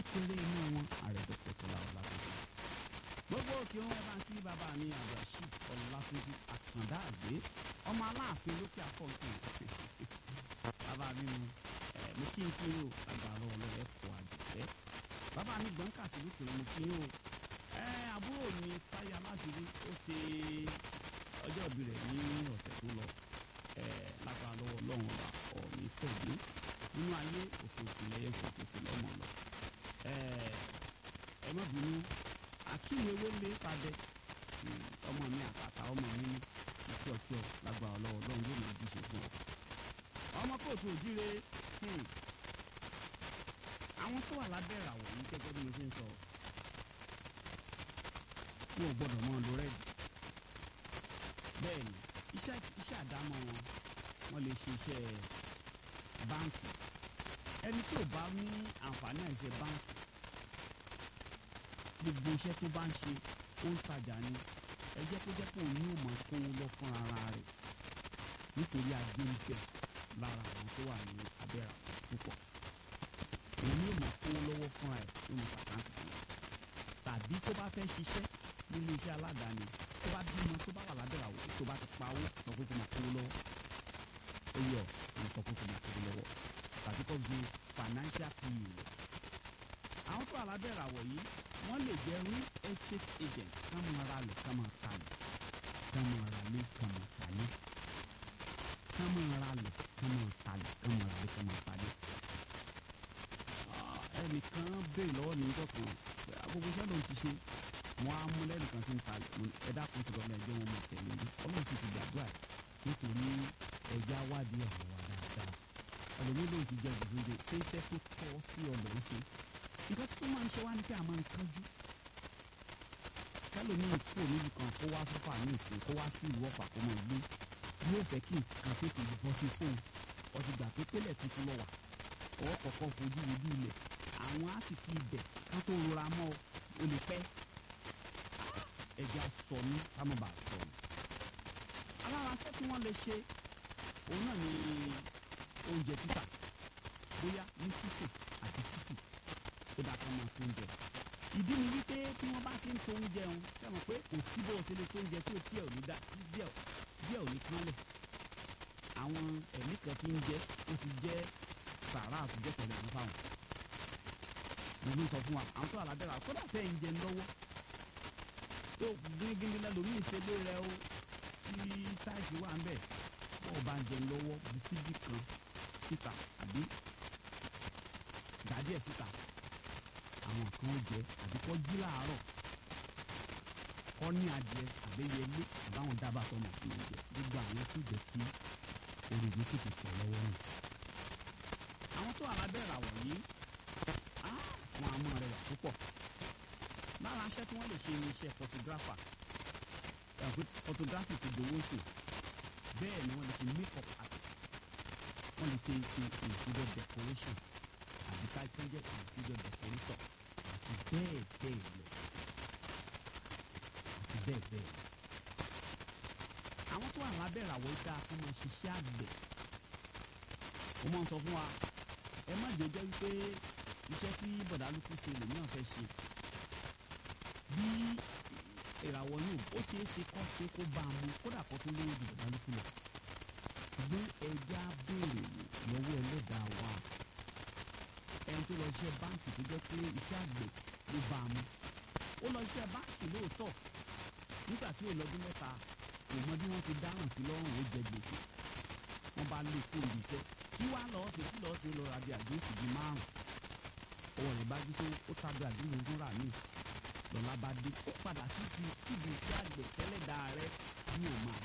kékeré inú wọn ààrẹ dr tọ́lá ọlákùnrin gbogbo òkè wọn ẹ bá ń kí bàbá mi abdulrasheed ọlákùnrin àkàndá àgbé ọmọ aláàfin lókè àkọ́ǹkì bàbá mi mu ẹ mo kí n kí n o agbára ọlọ́rẹ́ kọ àjẹsẹ́ bàbá mi gbọ̀ǹkà tí lókè mo kí n o ẹ àbúrò mi táyà láṣìírí ó ṣe ọjọ́ ìbí rẹ̀ ní ọ̀sẹ̀ tó lọ ẹ lágbára lọ́wọ́ ọlọ́run ọba ọ̀ọ́ni tẹ̀lé nínú ayé òfin ìpìlẹ̀ ẹ̀fọ́ òfin lọ́mọ lọ ẹ ẹ má bínú akínyewé lé sadẹ ọmọ mi àtàtà ọmọ mi ní kíọkíọ lágbára ọlọ́wọ́ ọlọ́run yóò máa díje fún ọ. ọmọ kóòtù òjíire àwọn tó wà lábẹ́ ìràwọ̀ yìí gẹ́gẹ́ bí mo ṣe ń sọ wọn ò gbọ́dọ̀ mọ́ lo rẹ́ẹ̀dì bẹ́ẹ̀ ni iṣẹ́ iṣẹ́ àdámọ́ wọn wọ́n lè ṣe iṣẹ́ báǹkì ẹni tí ò bá ní àǹfààní àìṣe báǹkì gbogbo iṣẹ́ tó bá ń ṣe ó ń tajà ni ẹ jẹ́ kó jẹ́ pé òun yóò máa kó lọ fún ara rẹ̀ nítorí ajé ń bẹ lára àwọn tó wà ní abẹ́rẹ́ àwọn púpọ̀ òun yóò máa kó lọ́wọ́ fúnra ẹ̀ nínú sàkáǹtì kan tàbí tó bá fẹ́ ṣiṣẹ́ nílé iṣẹ́ aládàáni tó bá bímọ tó bá wà lábẹ́rẹ́ àwọn tó bá ti pa owó sọ pé kó máa kó lọ́wọ́ ó yọ òun sọ pé kó máa kó lọ́wọ́ tàbí kó fi financial pa rẹ̀ àwọn tó wà lábẹ́rẹ́ àwọ̀ yìí wọ́n lè jẹ́ real estate agent ká máa ra lẹ̀ ká máa ta lẹ̀ ká máa ra lé ká máa ta lé ká máa ra lẹ̀ ká máa ta lẹ̀ ká máa ra lé ká máa ta lé. ẹnìkan béèrè lọ́wọ́ mi níjọ́ kan agogo iṣẹ́ ló ń ti ṣe wọ́n á mú lẹ́nìkan sí ń ta ẹ̀dá kan ti lọ́nà ẹjọ́ wọn mọ̀ tẹ̀lé ní ọlọ́run sì ti gbàdúrà nítorí ẹja wádìí ọ̀rọ̀ wa dáadáa ẹlòmíì ló ti jẹ gbèsè ṣé iṣẹ́ tó tọ́ sí ọ̀lọ́ ń ṣe nǹkan tó máa ń ṣe wá ní pé a máa ń kánjú kẹlòmíì kúrò níbi kan kó wá fọ́fà ní ìsìn kó wá sí ìlú ọ̀fà kó mọ̀ gbé yóò fẹ́ kí nǹkan tètè bọ́ sí fóun ọtí gbà pé pélé tuntun lọ wà ọwọ́ kọ̀ọ̀kan fojú wojú ilẹ̀ àwọn á sì fi ibẹ̀ ká tó rora mọ́ o lè pẹ́ ẹja sọ ní kámọ́bà sọ ní. alára ṣẹ́ tí wọ́n lè ṣe òun náà ní oúnjẹ títà bóyá ní sísè àti títì ó dáa ká máa tó oúnjẹ ìdí ni wípé tí wọ́n bá ti ń tó oúnjẹ òun sẹ́wọ̀n pé kò sí bó o ṣe lè tó oúnjẹ tí ò tí ẹ̀ ò ní dá díẹ̀ díẹ̀ ò ní kánlẹ̀ àwọn ẹ̀mí kan ti ń jẹ́ ó ti jẹ́ sàrà àtijọ́ pẹ̀lú ẹ̀mí fáwọn mo ní sọ fún wa àwọn tó àlábẹ́rẹ́ àkọ́dà tẹ́ ń jẹ lọ́wọ́ tó gírígírí lẹ́lòmíì ṣe lé rẹ o tí táìsì wà ń bẹ̀ bọ́ọ̀ bá ń jẹ lọ́wọ́ bu síbí kan síta àbí dàdí ẹ̀ síta àwọn kan jẹ àbí kọ́ jí láàárọ̀ kọ́ ní adìẹ àbẹ́yẹlé àbáwọn dábàá tó mọ̀ fún oúnjẹ gbogbo àwọn tó jẹ kí orògbé tètè tẹ̀ lọ́wọ́ náà. àwọn tó alábẹ́rẹ́ àwọ̀ yìí wọn á mọ̀ rẹwà púpọ̀ lára aṣẹ́ tí wọ́n lè ṣe iṣẹ́ photographer ẹ̀pẹ́ photography ti dòwó sí bẹ́ẹ̀ ni wọ́n lè ṣe makeup artist wọ́n lè ṣe ṣe interior decoration àbí ká tó jẹ́ interior decorator àti bẹ́ẹ̀ bẹ́ẹ̀ lọ àti bẹ́ẹ̀ bẹ́ẹ̀ lọ. àwọn tó wà lábẹ́rẹ́ àwọ̀ ìta fún wọn ṣiṣẹ́ àgbẹ̀ ó máa ń sọ fún wa ẹ má jẹ́ jẹ́ wípé iṣẹ́ tí bọ̀dálùkù ṣe lèmi náà fẹ́ ṣe bí ìràwọ̀ yóò ó ṣeé ṣe kọ́ ṣe kó bá a mú kódà kó tó lówó ju bọ̀dálùkù lọ ṣùgbọ́n ẹja béèrè lọ́wọ́ ẹlẹ́dàá wa ẹni tó lọ ṣiṣẹ́ báǹkì tó jẹ́ pé iṣẹ́ àgbẹ̀ ló bá a mú ó lọ ṣiṣẹ́ báǹkì lóòótọ́ nígbà tí ó lọ́dún mẹ́ta kò mọ bí wọ́n ti dáràn sí lọ́rùn ó jẹ gbèsè wọ́n bá lè kó ìbíṣẹ́ kí wàá lọ́ọ́ ṣe kí lọ́ọ́ ṣe lọ́ọ́ rabi àdéhùn bíi márùn ọwọ́ rẹ̀ bá jí tó ó tábí àdéhùn ogún rà mí lọ́la bá dé ó padà sí ti síbi iṣẹ́ àgbẹ̀ tẹ́lẹ̀ dáa rẹ̀ bí òun máa